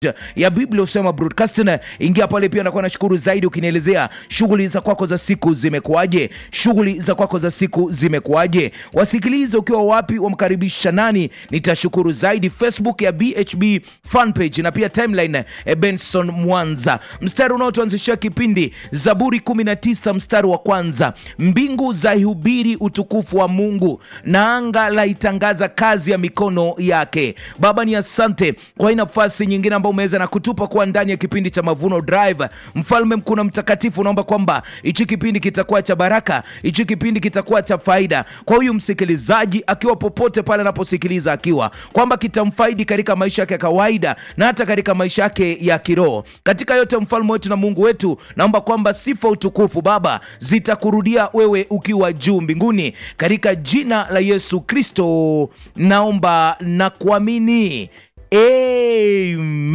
ya Biblia usema broadcasting. Ingia pale pia, nakuwa nashukuru zaidi ukinielezea shughuli za kwako za siku zimekuwaje, shughuli za kwako za siku zimekuwaje, wasikilize ukiwa wapi, wamkaribisha nani, nitashukuru zaidi. Facebook ya BHB fanpage na pia timeline eh, Benson Mwanza. Mstari unaotuanzishia kipindi Zaburi 19 mstari wa kwanza, mbingu za ihubiri utukufu wa Mungu na anga la itangaza kazi ya mikono yake. Baba ni asante kwa hii nafasi nyingine ambayo umeweza na kutupa kuwa ndani ya kipindi cha Mavuno Drive. Mfalme mkuu na mtakatifu, naomba kwamba hichi kipindi kitakuwa cha baraka, hichi kipindi kitakuwa cha faida kwa huyu msikilizaji, akiwa popote pale anaposikiliza, akiwa kwamba kitamfaidi katika maisha yake ya kawaida na hata katika maisha yake ya kiroho. Katika yote, mfalme wetu na Mungu wetu, naomba kwamba sifa, utukufu Baba zitakurudia wewe ukiwa juu mbinguni, katika jina la Yesu Kristo naomba na kuamini, amen.